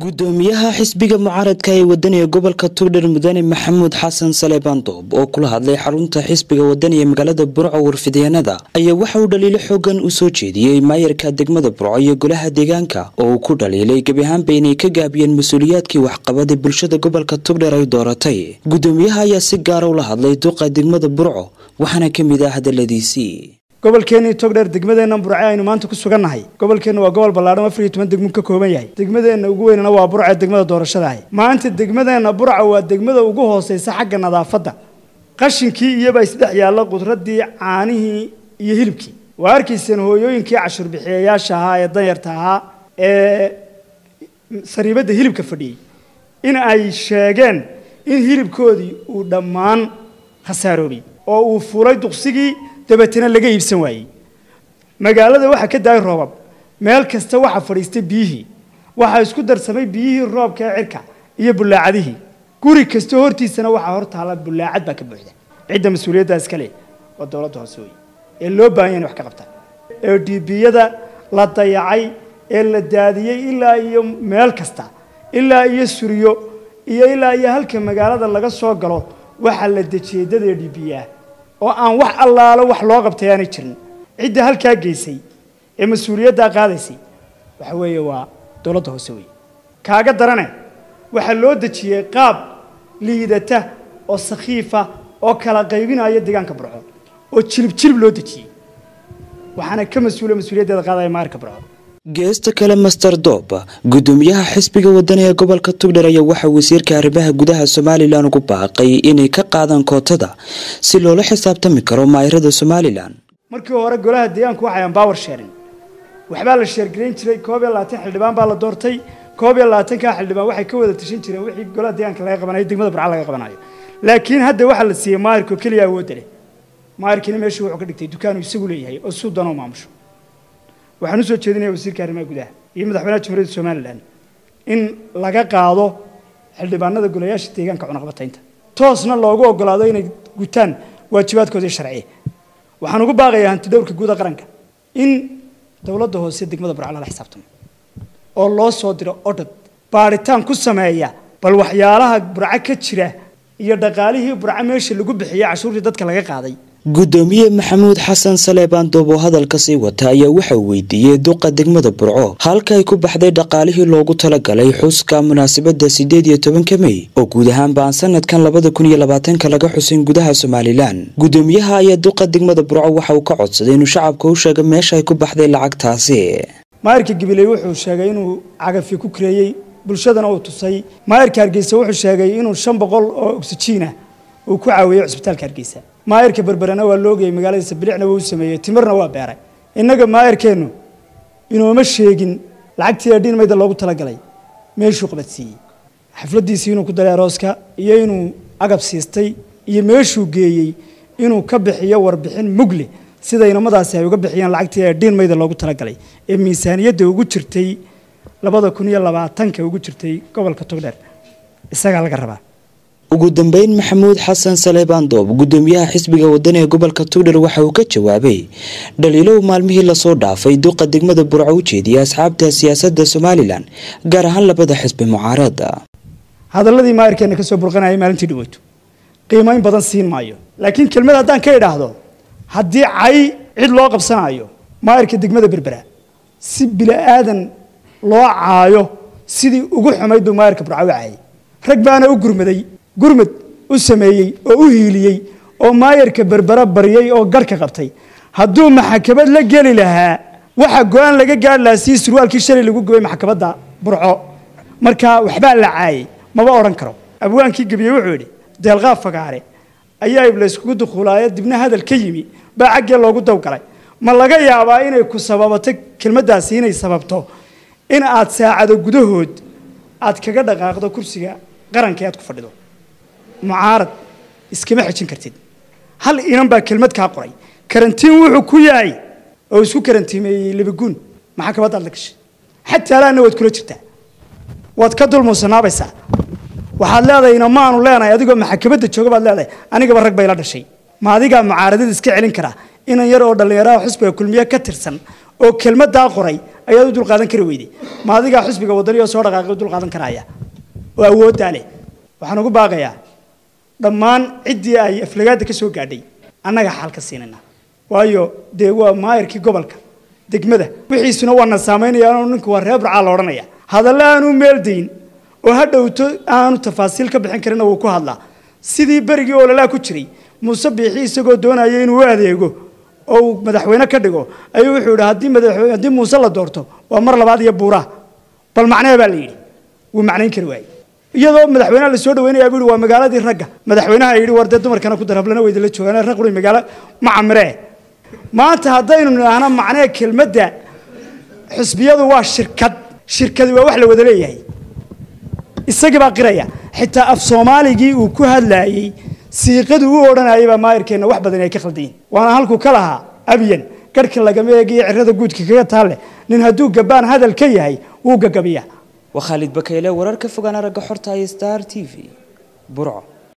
gudoomiyaha xisbiga mucaaradka ee wadaniga gobolka tugdhar mudane maxamuud xasan saleebaan doob oo kula hadlay xarunta xisbiga wadani ee magaalada burco warfideenada ayaa waxa uu dhaliilo xoogan u soo jeediyey maayarka degmada burco iyo golaha deegaanka oo uu ku dhaliilay gebi ahaanba inay ka gaabiyeen mas-uuliyaadkii waxqabada bulshada gobolka tugdhar ay dooratay gudoomiyaha ayaa si gaara ula hadlay duqa degmada burco waxaana ka mid ah hadaladiisii gobolkeenii togdheer degmadeenna burce aynu maanta ku sugannahay gobolkeenna waa gobol ballaadhan afar iyo toban degmo ka kooban yahay degmadeenna ugu weynana waa burce degmada doorashadaah maanta degmadeenna burca waa degmada ugu hooseysa xagga nadaafadda qashinkii iyobaa isdhex yaalla qudraddii caanihii iyo hilibkii waa arkayseen hooyooyinkii cashuurbixiyayaasha ahaa ee danyarta ahaa ee sariibadda hilibka fadhiyey in ay sheegeen in hilibkoodii uu dhammaan khasaaroobay oo uu fuulay duqsigii dabeetana laga iibsan waayey magaalada waxaa ka daayay roobab meel kasta waxaa fadhiistay biyihii waxaa isku darsamay biyihii roobka ee cirka iyo bullaacadihii guri kasta hortiisana waxaa hor taala bullaacad baa ka buuxda cidda mas-uuliyaddaa iska leh waa dowladda hoose wey ee loo baahan yahay in wax ka qabtaan ee dhiibiyada la dayacay ee la daadiyey ilaa iyo meel kasta ilaa iyo suriyo iyo ilaa iyo halka magaalada laga soo galo waxaa la dejiyey dad ee dhiibiyaa oo aan wax allaalo wax loo qabtay aanay jirin cidda halkaa geysay ee mas-uuliyaddaa qaadaysay waxa weeye waa dowladda hoose wey kaaga darane waxaa loo dejiyey qaab liidata oo sakhiifa oo kala qaybinaya deegaanka burco oo jilib jilib loo dejiyey waxaana ka mas-uula mas-uuliyaddeeda qaadaya maarka burco geesta kale master doob gudoomiyaha xisbiga wadani ee gobolka tugdhar ayaa waxaa wasiirka arrimaha gudaha somalilan ugu baaqay inay ka qaadaan kootada si loola xisaabtami karo maayarada somalilan markii hore golaha deegaanku waxay aan bawer sheerin waxbaa la sheergarayn jiray koob iyo labaatan xildhibaan baa la doortay koob iyo labaatankaa xildhibaan waxay ka wada tashan jireen wixii golaha deegaanka laga qabanayo degmada burca laga qabanayo laakiin hadda waxaa la siiyey maayarka oo keliya awoodda leh maayarkiina meeshuu wuxuu ka dhigtay dukaanuu isagu leeyahay oo suu danoo maamusho waxaan usoo jeedinaya wasiirka arrimaha gudaha iyo madaxweynaha jamhuuriyadda somalilan in laga qaado xildhibaanada golayaasha deegaanka cunaqabataynta toosna loogu ogolaado inay gutaan waajibaadkoodii sharciya waxaan ugu baaqayaa hantidhowrka guuda qaranka in dowladda hoose degmada burca lala xisaabtamo oo loo soo diro odhad baadhitaan ku sameeya bal waxyaalaha burco ka jira iyo dhaqaalihii burco meesha lagu bixiyey cashuurtii dadka laga qaaday gudoomiye maxamuud xasan saleebaan doob oo hadalka sii wata ayaa waxaa weydiiyey duqa degmada burco halka ay ku baxday dhaqaalihii loogu talagalay xuska munaasabadda siddeed iyo tobanka mey oo guud ahaanba aan sanadkan labada kun iyo labaatanka laga xusin gudaha somalilan gudoomiyaha ayaa duqa degmada burco waxa uu ka codsaday inuu shacabka u sheego meesha ay ku baxday lacagtaasi maayarka gabiley wuxuu sheegay inuu cagafi ku kareeyey bulshadana uu tusay maayarka hargeysa wuxuu sheegay inuu shan boqol oo ogsijiina uu ku caawiyey cisbitaalka hargeysa maayarka berberena waa loogayay magaaladiisa bilicna waa u sameeyey timirna waa beeray innaga maayarkeennu inooma sheegin lacagtii adhiin mayda loogu talagalay meeshuu qabadsiiyey xafladdiisii inuu ku daray arooska iyo inuu agab siistay iyo meeshuu geeyey inuu ka bixiyo warbixin mugle sida inamadaasi ay uga bixiyeen lacagtii adhiin mayda loogu talagalay ee miisaaniyadda ugu jirtay labada kun iyo labaatanka ugu jirtay gobolka togdheer isagaa laga rabaa ugu dambeyn maxamuud xasan saleebaan doob gudoomiyaha xisbiga wadani ee gobolka tugdhar waxa uu ka jawaabay dhaliilow maalmihii lasoo dhaafay duqa degmada burco u jeediyay asxaabta siyaasadda somalilan gaar ahaan labada xisbi mucaarada hadalladii maayarkeenna ka soo burqanayay maalintii dhaweyto qiimayn badan siin maayo laakiin kelmad haddaan ka idhaahdo haddii cay cid loo qabsanaayo maayarka degmada berbera si bila'aadan loo caayo sidii ugu xumayd buu maayarka burco u caayay rag baana u gurmaday gurmad u sameeyey oo u hiiliyey oo maayarka berbera baryay oo garhka qabtay hadduu maxakamad la geli lahaa waxa go-aan laga gaari lahaa sii surwaalkii shalay lagu gubay maxkamadda burco markaa waxbaa la caayay maba odhan karo abwaankii gebiye wuxuu yidhi deelqaab fagaare ayaa iblayskugu dukuulaayo dibna hadal ka yimi baa caggee loogu dawgalay ma laga yaabaa inay ku sababato kelmaddaasi inay sababto in aad saacado gudahood aad kaga dhaqaaqdo kursiga qaranka aad ku fadhido mucaarad iskama xejin kartid hal inan baa kelmad kaa qoray karantiin wuxuu ku yahay oo isku karantiimeeyey libaguun maxakamadaad la gashay xataa alaana waad kula jirtaa waad ka dulmuusanaabaysaa waxaad leedahay inamaanu leenahay adigoo maxakamadda jooga baad leedahay anigaba rag bay la dhashay ma adigaa mucaaradada iska celin karaa inan yar oo dhallinyaraha xusbiga kulmiye ka tirsan oo kelmaddaa qoray ayaad u dulqaadan kari weyday ma adigaa xusbiga wadani oo soo dhaqaaqay u dulqaadan karaya oo awooddaa leh waxaan ugu baaqayaa dhammaan ciddii ay aflagaada ka soo gaadhay annaga xal ka siinayna waayo dee waa maayarkii gobolka degmada wixiisuna waana saamaynayaan ninku waa reer burcaa la odhanaya hadalle aanu meeldayn oo ha dhowto aanu tafaasiil ka bixin karina wuu ku hadlaa sidii berigii ololaa ku jiray muuse biixi isagoo doonaya inuu u adeego oo uu madaxweyne ka dhigo ayuu wuxuu yidhi haddii madaxweyne haddii muuse la doorto waa mar labaad iyo buuraa bal macnee baa la yidhi wuu macnayn kari waayey iyadoo madaxweynaha la soo dhaweynaya buu yidhi waa magaaladii ragga madaxweynaha yidhi war dee dumarkana ku dar hablana way idinla joogaan rag quri magaalo ma camiree maanta haddaynu nidhaahno macnee kelmadda xusbiyadu waa shirkad shirkadi waa wax la wada leeyahay isagii baa qiraya xitaa af soomaaligii uu ku hadlaayey siiqadu u odhanayay baa maayirkeenna wax badan ay ka khaldayiin waana halkuu ka lahaa abyan garhka lagama eegiyo cirada guudka kaga taalle nin hadduu gabbaan hadal ka yahay wuu gagabiyaa waa khaalid bakayle warar ka fogaan aragga xorta iyo star t v burco